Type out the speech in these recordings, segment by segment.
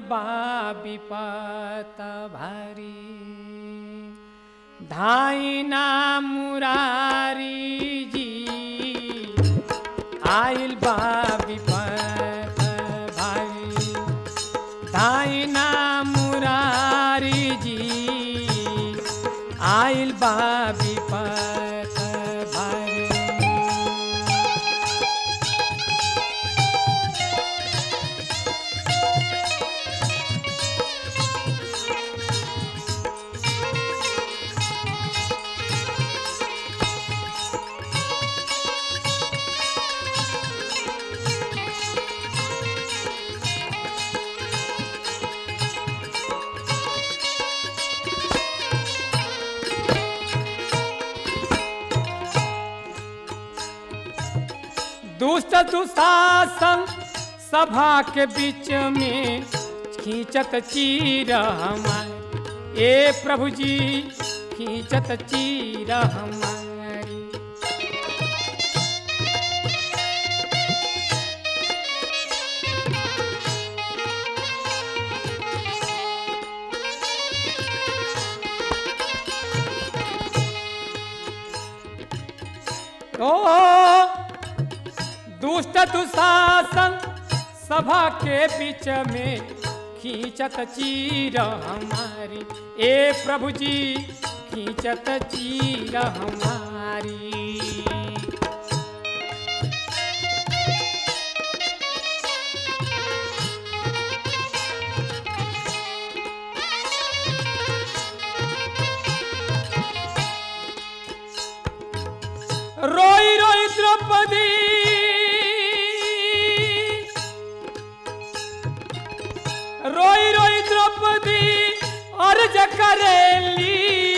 बा विपत भारी धाई ना मुरारी जी आइल बा विपत भारी धाई ना मुरारी जी आइल बा विपत भारी दुष्ट दुशासन सभा के बीच में खींचत चीर हमारी ए प्रभु जी खींचत चीर हमारी ओ दुष्ट दुशासन सभा के बीच में खींचत चीर हमारी ए प्रभु जी खींचत चीर हमारी रोई रोई द्रौपदी रोई रोई द्रौपदी अर्ज करेली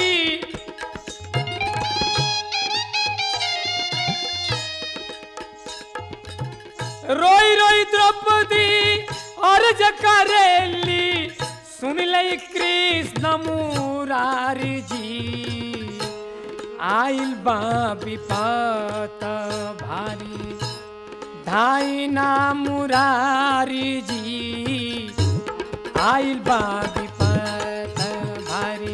रोई रोई द्रौपदी अर्ज करेली सुन लई कृष्ण मुरारी जी आइल बा विपत भारी धाई ना मुरारी जी आइल बा विपत भारी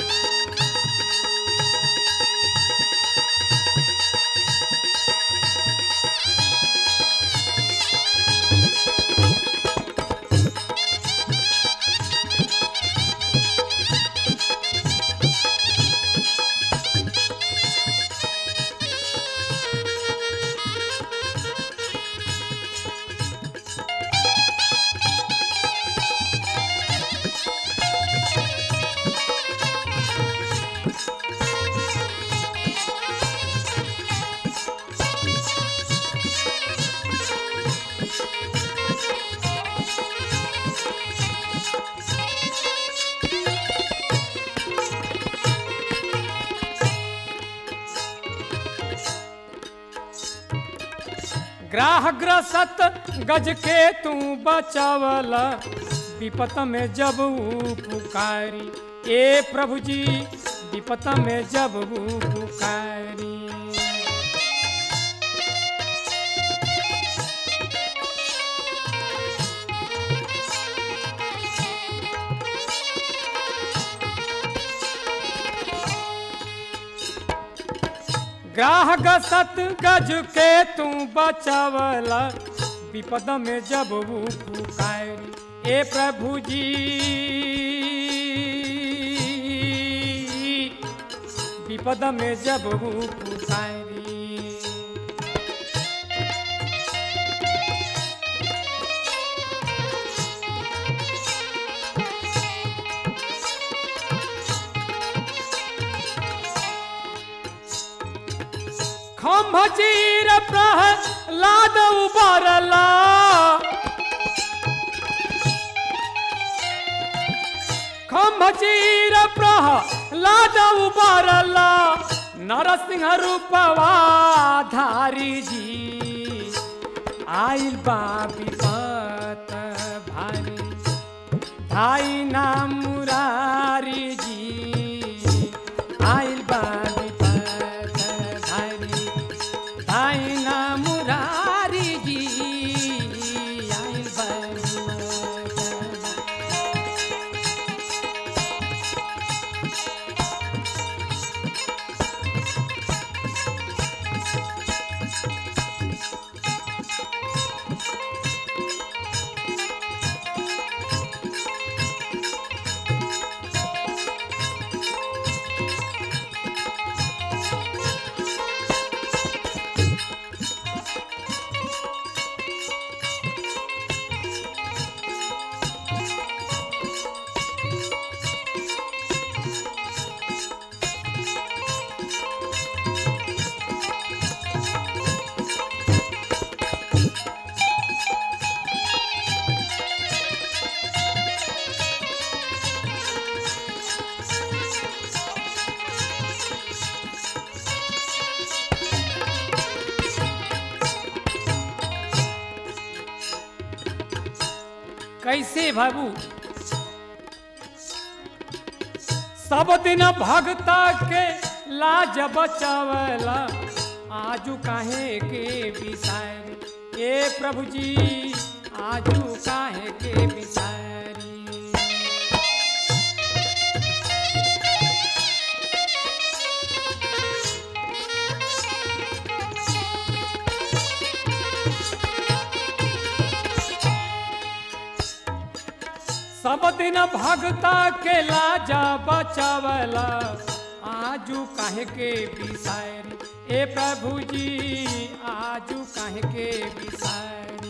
ग्राह ग्रसत गज के तू बचावला विपत में जब ऊ पुकारी ए प्रभु जी विपत में जब ऊ पुकारी ग्राह गसत गज के तू बचावला विपद में जब वो पुकारी ए प्रभु जी विपद में जब वो पुकारी खम्भ चीर प्रहलाद उबरला खम्भ चीर प्रहलाद उबरला नरसिंह रूपवा धारी जी आइल बा विपत भारी धाई नाम मुरारी जी आइल बा विपत भारी धाई नाम मुरारी जी आइल बा विपत कैसे बाबू सब दिन भगता के लाज बचावला आजू काहे के बिसारी ए प्रभु जी आजू काहे के बिसारी सब दिन भगता के लाजा बचावला आजू काहे के बिसारी ए प्रभु जी आजू काहे के बिसारी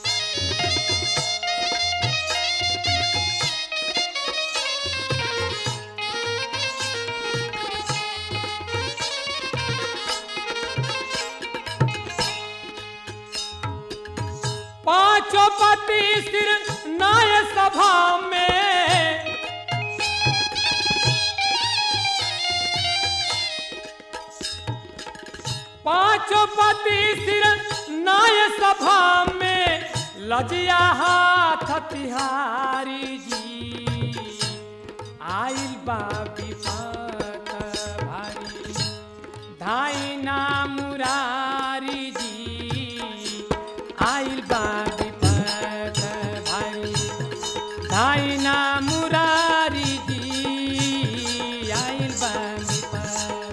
पांचों पति सिर नाय सभा में पांचों पति सिर नाय सभा में लजिया हाथ तिहारी जी आइल बा विपत भारी धाई ना मुरारी जी आइल बा विपत भारी धाई ना मुरारी जी आइल बा विपत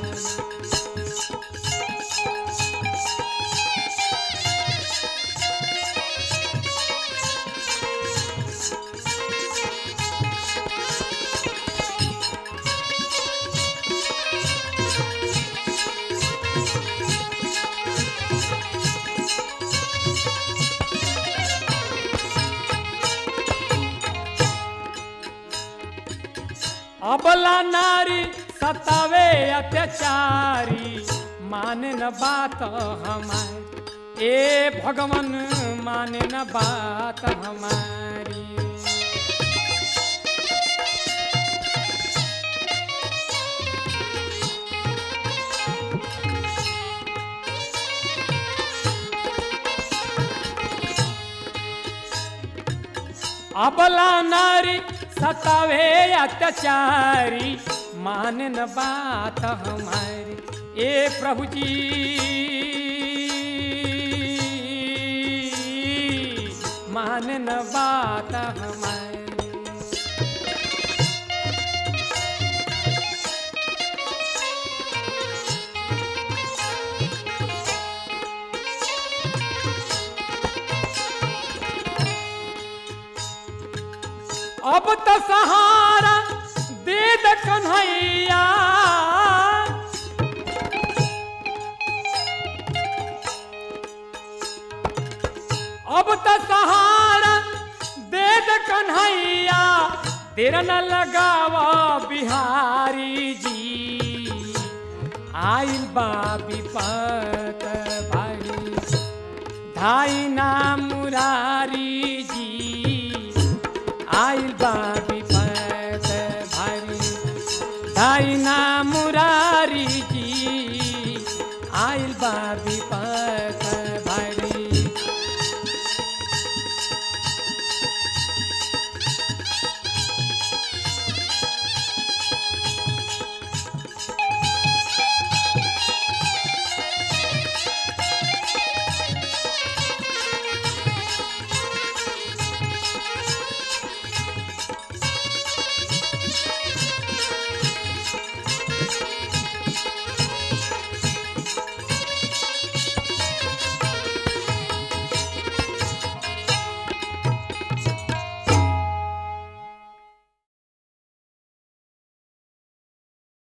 अबला नारी सतावे अत्याचारी माने न बात हमारी ए भगवान माने न बात हमारी अबला नारी सतावे अत्याचारी मानन बात हमारी ए प्रभु जी मानन बात हमारी अब तो सहारा दे दे कन्हैया अब तो सहारा दे दे कन्हैया तेरा न लगावा बिहारी जी आइल बा विपत भाई धाई ना मुरारी जी आइल बा विपत भारी धाई ना मुरारी जी आइल बा विपत